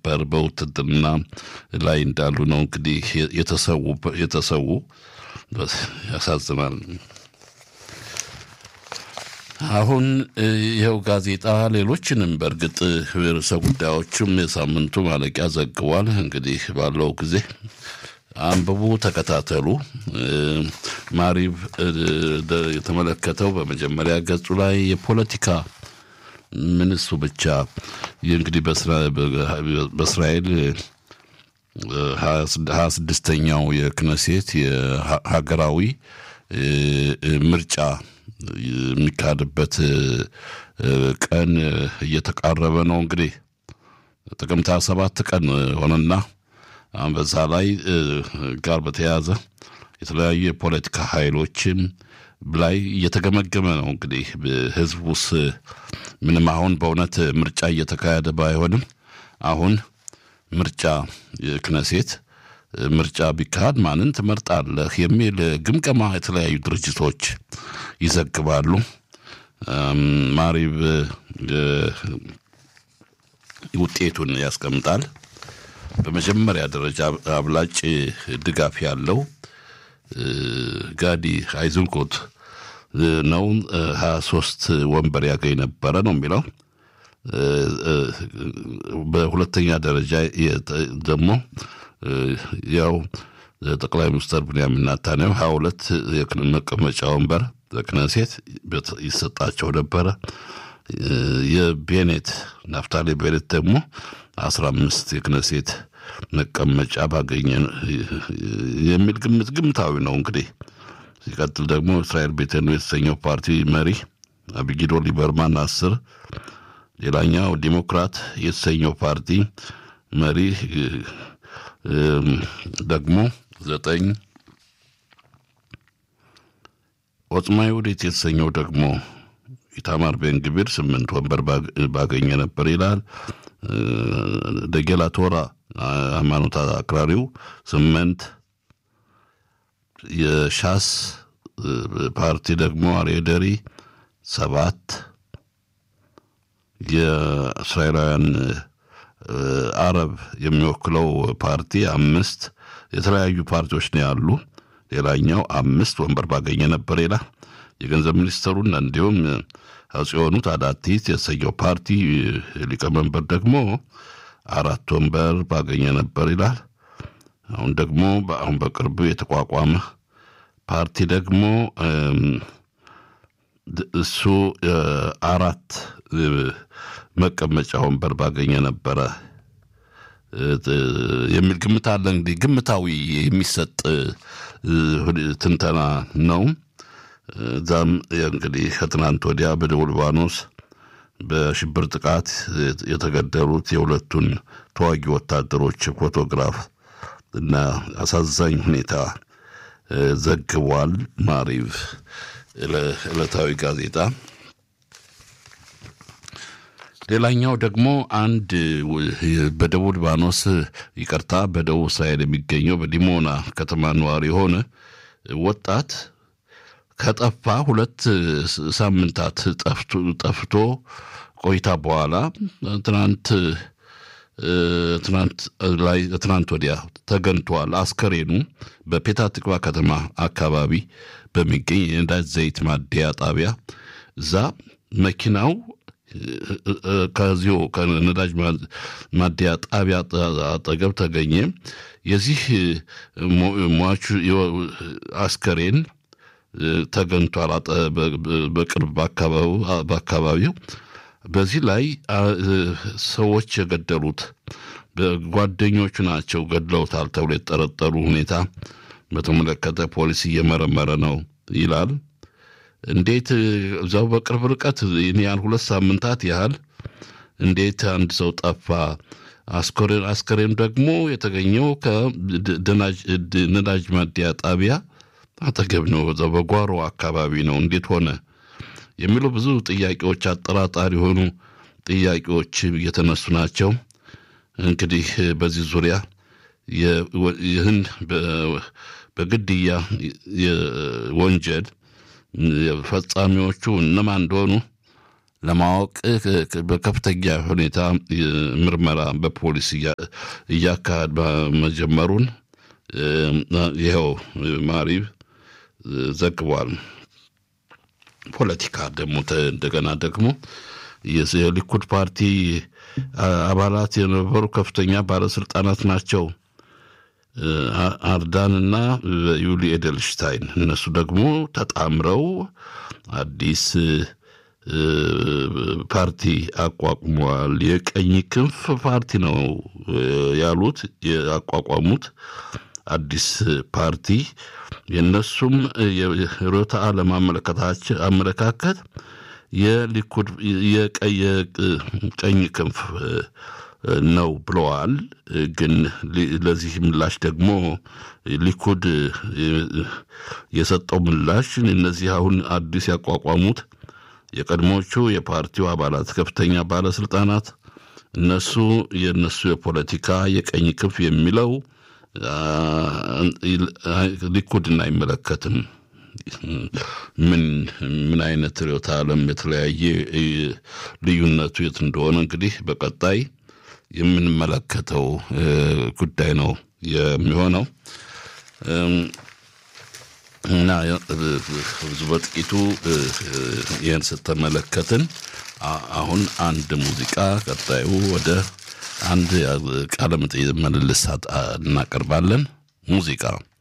ነበር በውትድርና ላይ እንዳሉ ነው እንግዲህ የተሰዉ። ያሳዝናል። አሁን ይኸው ጋዜጣ ሌሎችንም በእርግጥ ርዕሰ ጉዳዮችም የሳምንቱ ማለቂያ ዘግቧል። እንግዲህ ባለው ጊዜ አንብቡ፣ ተከታተሉ። ማሪብ የተመለከተው በመጀመሪያ ገጹ ላይ የፖለቲካ ምን እሱ ብቻ እንግዲህ በእስራኤል ሀያ ስድስተኛው የክነሴት የሀገራዊ ምርጫ የሚካሄድበት ቀን እየተቃረበ ነው። እንግዲህ ጥቅምት ሃያ ሰባት ቀን ሆነና በዛ ላይ ጋር በተያያዘ የተለያዩ የፖለቲካ ኃይሎችም ላይ እየተገመገመ ነው። እንግዲህ ህዝቡስ ምንም አሁን በእውነት ምርጫ እየተካሄደ ባይሆንም አሁን ምርጫ ክነሴት ምርጫ ቢካሄድ ማንን ትመርጣለህ የሚል ግምገማ የተለያዩ ድርጅቶች ይዘግባሉ። ማሪብ ውጤቱን ያስቀምጣል። በመጀመሪያ ደረጃ አብላጭ ድጋፍ ያለው ጋዲ አይዝንኮት ነው። ሀያ ሶስት ወንበር ያገኝ ነበረ ነው የሚለው። በሁለተኛ ደረጃ ደግሞ ያው ጠቅላይ ሚኒስትር ብንያሚን ኔታንያሁ ሀያ ሁለት መቀመጫ ወንበር በክነሴት ይሰጣቸው ነበረ። የቤኔት ናፍታሌ ቤኔት ደግሞ አስራ አምስት የክነሴት መቀመጫ ባገኘ የሚል ግምት ግምታዊ ነው እንግዲህ። ሲቀጥል ደግሞ እስራኤል ቤተኑ የተሰኘው ፓርቲ መሪ አቢጊዶ ሊበርማን አስር ሌላኛው ዲሞክራት የተሰኘው ፓርቲ መሪ ደግሞ ዘጠኝ ኦጽማ ይሁዲት የተሰኘው ደግሞ ኢታማር ቤንግቢር ስምንት ወንበር ባገኘ ነበር ይላል። ደጌላ ቶራ ሃይማኖት አክራሪው ስምንት የሻስ ፓርቲ ደግሞ አሬደሪ ሰባት የእስራኤላውያን አረብ የሚወክለው ፓርቲ አምስት የተለያዩ ፓርቲዎች ነው ያሉ። ሌላኛው አምስት ወንበር ባገኘ ነበር ይላል። የገንዘብ ሚኒስትሩን እንዲሁም አጽዮኑ ታዳቲት የተሰኘው ፓርቲ ሊቀመንበር ደግሞ አራት ወንበር ባገኘ ነበር ይላል። አሁን ደግሞ አሁን በቅርቡ የተቋቋመ ፓርቲ ደግሞ እሱ አራት መቀመጫ ወንበር ባገኘ ነበረ የሚል ግምት አለ። እንግዲህ ግምታዊ የሚሰጥ ትንተና ነው። እዛም እንግዲህ ከትናንት ወዲያ በደቡብ ሊባኖስ በሽብር ጥቃት የተገደሉት የሁለቱን ተዋጊ ወታደሮች ፎቶግራፍ እና አሳዛኝ ሁኔታ ዘግቧል። ማሪቭ ዕለታዊ ጋዜጣ። ሌላኛው ደግሞ አንድ በደቡብ ሊባኖስ ይቅርታ፣ በደቡብ እስራኤል የሚገኘው በዲሞና ከተማ ነዋሪ የሆነ ወጣት ከጠፋ ሁለት ሳምንታት ጠፍቶ ቆይታ በኋላ ትናንት ትናንት ላይ ትናንት ወዲያ ተገኝቷል። አስከሬኑ በፔታ ትቅባ ከተማ አካባቢ በሚገኝ የነዳጅ ዘይት ማደያ ጣቢያ እዛ መኪናው ከዚሁ ከነዳጅ ማደያ ጣቢያ አጠገብ ተገኘ። የዚህ ሟቹ አስከሬን ተገኝቷል በቅርብ በአካባቢው። በዚህ ላይ ሰዎች የገደሉት ጓደኞቹ ናቸው ገድለውታል ተብሎ የተጠረጠሩ ሁኔታ በተመለከተ ፖሊስ እየመረመረ ነው ይላል። እንዴት እዛው በቅርብ ርቀት ያህል ሁለት ሳምንታት ያህል እንዴት አንድ ሰው ጠፋ? አስከሬን ደግሞ የተገኘው ከነዳጅ ማደያ ጣቢያ አጠገብ ነው፣ በዛው በጓሮ አካባቢ ነው። እንዴት ሆነ የሚሉ ብዙ ጥያቄዎች፣ አጠራጣሪ የሆኑ ጥያቄዎች እየተነሱ ናቸው። እንግዲህ በዚህ ዙሪያ ይህን በግድያ ወንጀል ፈጻሚዎቹ እነማን እንደሆኑ ለማወቅ በከፍተኛ ሁኔታ ምርመራ በፖሊስ እያካሄድ መጀመሩን ይኸው ማሪብ ዘግቧል። ፖለቲካ ደግሞ እንደገና ደግሞ የሊኩድ ፓርቲ አባላት የነበሩ ከፍተኛ ባለስልጣናት ናቸው። አርዳን እና ዩሊ ኤደልሽታይን እነሱ ደግሞ ተጣምረው አዲስ ፓርቲ አቋቁመዋል። የቀኝ ክንፍ ፓርቲ ነው ያሉት ያቋቋሙት አዲስ ፓርቲ የእነሱም የርዕዮተ ዓለም አመለካከት የሊኩድ የቀኝ ክንፍ ነው ብለዋል። ግን ለዚህ ምላሽ ደግሞ ሊኩድ የሰጠው ምላሽ እነዚህ አሁን አዲስ ያቋቋሙት የቀድሞቹ የፓርቲው አባላት ከፍተኛ ባለስልጣናት እነሱ የእነሱ የፖለቲካ የቀኝ ክንፍ የሚለው ሊኩድን አይመለከትም። ምን ምን አይነት ርዕዮተ ዓለም የተለያየ ልዩነቱ የት እንደሆነ እንግዲህ በቀጣይ የምንመለከተው ጉዳይ ነው የሚሆነው እና ብዙ በጥቂቱ ይህን ስተመለከትን አሁን አንድ ሙዚቃ ቀጣዩ ወደ አንድ ቃለ መጠይቅ መልስ እናቀርባለን ሙዚቃ